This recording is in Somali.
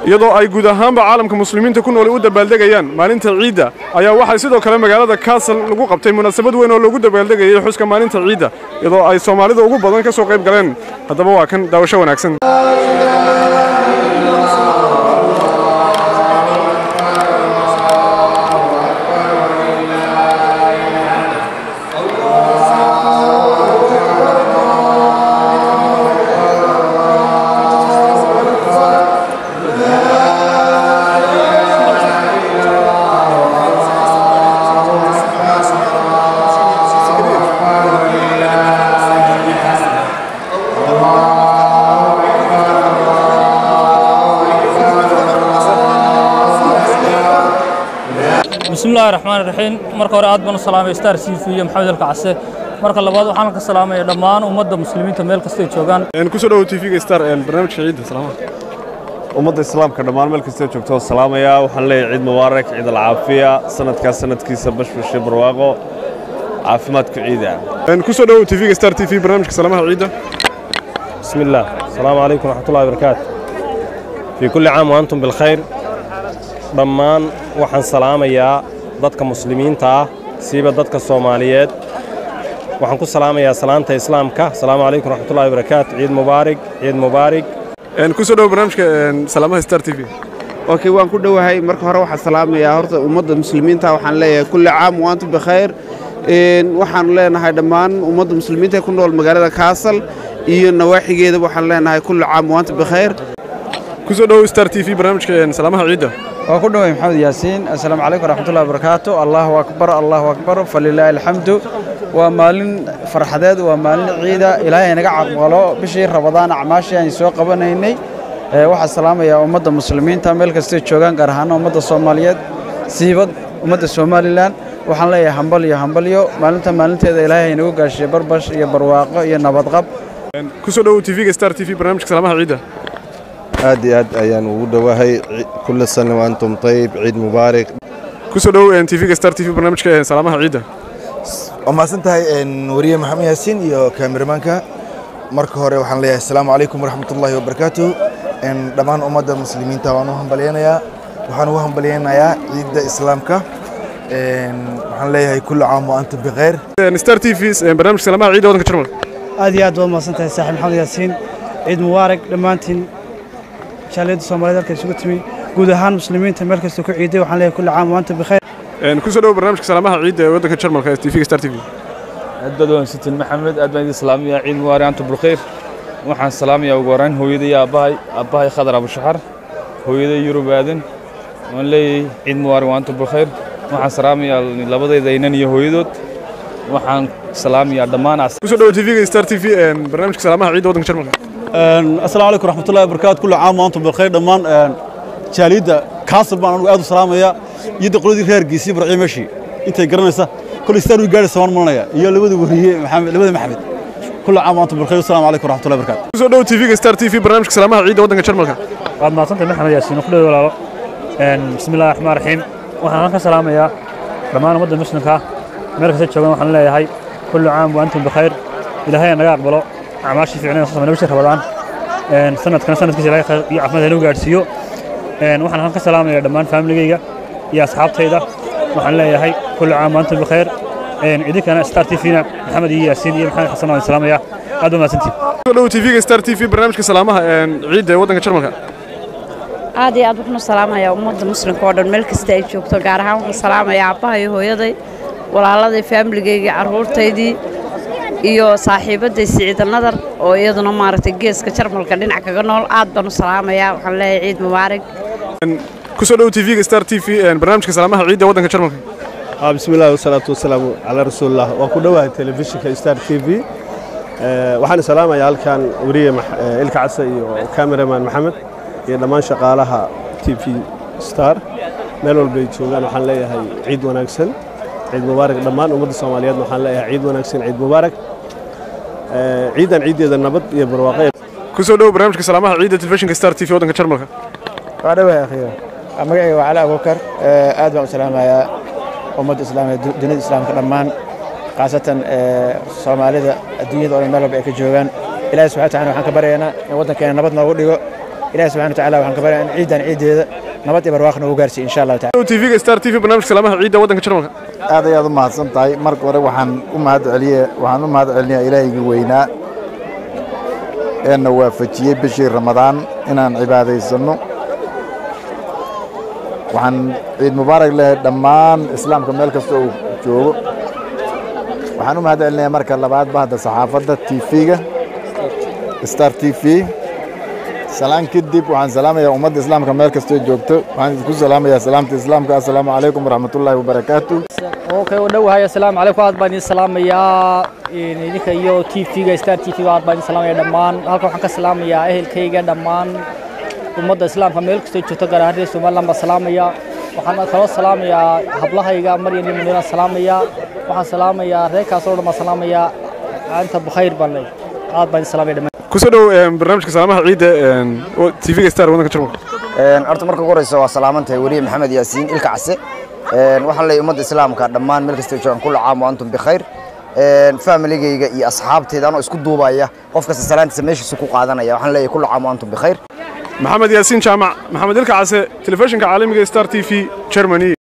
iyadoo ay guud ahaanba caalamka muslimiinta ku nool u dabaaldegayaan maalinta ciidda ayaa waxaa sidoo kale magaalada kaasal lagu qabtay munaasabad weyn oo loogu dabaaldegayay xuska maalinta ciidda iyadoo ay soomaalida ugu badan ka soo qayb galeen haddaba waa kan daawasho wanaagsan bismillahi raxmaan raxiim marka hore aad baan u salaamay star c v iyo maxamed alka case marka labaad waxaan ka salaamaya dhammaan ummadda muslimiinta meel kastay joogaan kusoo dhawow tvga star barnaamijka ciidda salaama ummadda islaamka dhammaan meel kastoo joogto oo salaamaya waxaan leeyahay ciid mubaarak ciid alcaafiya sanadkaas sanadkiisa bashbashe barwaaqo caafimaadku ciida kusoo dhawow tvga star t v barnaamijka salaamaha ciidda بسم الله السلام عليكم ورحمة الله وبركاته في كل عام وأنتم بالخير dhammaan waxaan salaamayaa dadka muslimiinta ah siiba dadka soomaaliyeed waxaan ku salaamayaa salaanta islaamka asalaamu calaykum waraxmatullahi wabarakaatu ciid mubaarig ciid mubaarig kusoo dhawow barnaamijka salaamaha star t v okay waan ku dhowahay marka hore waxaan salaamayaa horta ummadda muslimiinta waxaan leeyahay kulli caam waantum bikhayr waxaanu leenahay dhammaan ummadda muslimiinta ee ku nool magaalada kaasal iyo nawaaxigeeda waxaan leenahay kulli caam waantum bikhayr kusoo dhawow star t v barnaamijka salaamaha ciidda waa ku dhoway maxamed yaasiin assalaamu calaykum waraxmatullahi wabarakaatu allahu akbar allahu akbar falilaahi alxamdu waa maalin farxadeed waa maalin ciida ilaahay naga caqbalo bishii rabadaan acmaashii aan soo qabanaynay waxaa salaamayaa ummadda muslimiinta meel kastay joogaan gaar ahaana ummadda soomaaliyeed siibad ummadda somalilan waxaan leeyahay hambalyo hambalyo maalinta maalinteeda ilaahay nagu gaashiye barbash iyo barwaaqo iyo nabadqab kusoo dhawow tvga star t v barnaamijka salaamaha ciidda aad iyo aad ayaan ugu dhowahay kulla sana waantum tayib ciid mubaarak kusoo dhawow tvga star t v barnaamijka salaamaha ciidda waa mahadsan tahay wariye maxamed yaasiin iyo kaameramanka marka hore waxaan leeyahay asalaamu calaykum waraxmatullaahi wabarakaatu dhammaan ummadda muslimiinta waan u hambalyaynayaa waxaan ugu hambalyaynayaa ciidda islaamka waxaan leeyahay kulli caam wa antum bikhayr star t v barnaamijka salaamaha ciidda waddanka jarmal aad iyo aad baad mahadsan tahay saaxiib maxamed yaasiin ciid mubaarak dhammaantiin jaaliyadda soomaaliyed halka isugu timi guud ahaan muslimiinta meel kasta ku ciiday waxaan leeyahay kulli caam wa antum bikhayr kusoo dhawow barnaamijka salaamaha ciidda ee waddanka jarmalka ee tvga star t v aad baad wanaagsantiin maxamed aad baan idin salaamaya ciid mubaarak antum bilkhayr waxaan salaamayaa ugu horrayn hooyaday iyo aabbahay aabbahay khadar abushaxar hooyaday yurub aadan waan leeyahay ciid mubaarak wa antum bilkhayr waxaan salaamayaa labadayda inan iyo hooyadood waxaan salaamayaa dhammaan kusoo dhawow tvga star t v barnaamijka salaamaha ciidda waddanka jarmalka asalaamu calaykum waraxmatullahi wabarakaatu kulli caam waantum bilkhayr dhammaan jaaliyadda kaasal baan anugu aad u salaamaya iyo daqoladii reergiisii barciyo meeshii intay garanaysa kolay star wi gaadhaysa waan maranaya iyo labada wariye maxamed labada maxamed kulli caam waantum bilkhayr asalaamu calaykum waraxmatullahi wabarakaatu kusoo dhawow tvga star t v barnaamijka salaamaha ciidda waddanka jarmalka waad mahadsantahay maxamed yaasiin ku dhow walaalo bismillahi raxmaan raxiim waxaan halkan salaamayaa dhammaan ummadda muslimka meel kasta joogan waxaan leeyahay kullu caam wa antum bikhayr ilaahay naga aqbalo acmaashii fiicneen soo bishii rabadaan sanadkana sanadkiisa ilaahay khayr iyo caafimaad nagu gaadhsiiyo waxaan halkan ka salaamayaa dhammaan faamiligayga iyo asxaabtayda waxaan leeyahay kullu caam wa antum bikhayr idinkana star t v-na maxamed iyo yaasiin iyo maxamed xasan waan salaamayaa aad ba mahadsantiin kusoo dhawow tvga star t v barnaamijka salaamaha ciidda ee waddanka jarmalka aad iyo aad waxaan u salaamayaa ummadda muslimka oo dhan meel kasta ay joogto gaar ahaan waxaan salaamayaa aabbaha iyo hooyaday walaaladay faamiligayga carruurtaydii iyo saaxiibadday siciida nadar oo iyaduna maaragtay geeska jarmalka dhinac kaga nool aad baan u salaamayaa waxaan leeyahay ciid mubaarak kusoo dhawow tvga star t v barnaamijka salaamaha ciidda ee waddanka jarmalka بسم الله والصلاة والسلام على رسول الله وكل واحد تلفزيون ستار تي في waxaan salaamayaa halkan wariye ilka case iyo cameraman maxamed iyo dhammaan shaqaalaha t v star meel walba ay joogaan waxaan leeyahay ciid wanaagsan ciid mubaarak dhammaan ummadda soomaaliyeed waxaan leeyahay ciid wanaagsan ciid mubaarak ciidan ciiddeeda nabad iyo barwaaqe kusoo dhawow barnaamijka salaamaha ciidda telefishinka star t v waddanka jarmalka waa dhawahay akhiyo magacayga waa cali abubakar aad baan u salaamayaa ummadda islaamiga dunida islaamka dhammaan khaasatan soomaalida adduunyada oo dhan meel walba ay ka joogaan ilaahay subxana wataala waxaan ka baryaynaa in waddankeena nabad noogu dhigo ilahi subxana watacaala waxaan ka baryaa in ciidan ciideeda nabad iyo barwaaqo noogu gaarsiiyo insha allahu tacala tvga star t v barnaamijka salaamaha ciidda waddanka jarmalka aad ayaad u mahadsan tahay marka hore waxaan u mahad celiye waxaan u mahad celinayaa ilaahayga weynaa ee na waafajiyey bishii ramadaan inaan cibaadaysanno waxaan ciid mubaarak leeyahay dhammaan islaamka meel kasta uu joogo waxaan u mahad celinayaa marka labaad bahda saxaafadda tv-ga star t v salaan kadib waxaan salaamayaa ummadda islaamka meel kastoo joogto waxaan idinku salaamayaa salaamta islaamka assalaamu calaykum waraxmatullaahi wabarakaatu okay u dhowahay assalaamu calaykum aad baan idin salaamayaa idinka iyo tv-ga star t v aad baan idin salaamaya dhammaan halkan waxaan ka salaamayaa ehelkayga dhammaan ummadda islaamka meel kastoo joogto gaar ahaan reer somaliland baan salaamaya waxaan kaloo salaamayaa hablahayga maryan iyo muniiraan salaamaya waxaan salaamayaa reerkaas oo dhan baan salaamayaa anta bukhayr baan leeyahay aad baan idin salaamaya dhammaan kusoo dhow barnaamijka salaamaha ciidda tvga star waddanka jarmalka horta marka ugu horeysa waa salaamantahay weriye maxamed yaasiin ilka case waxaan leeyahay ummadda islaamka dhammaan meel kasta joogaan kulla caam wa antum bikhayr familigayga iyo asxaabteyda anoo isku duubaya qof kasta salaantiisa meeshiisu ku qaadanaya waxaan leeyahay kulla caam wa antum bikhayr maxamed yaasiin jaamac maxamed ilka case telefishinka caalamiga star t v germany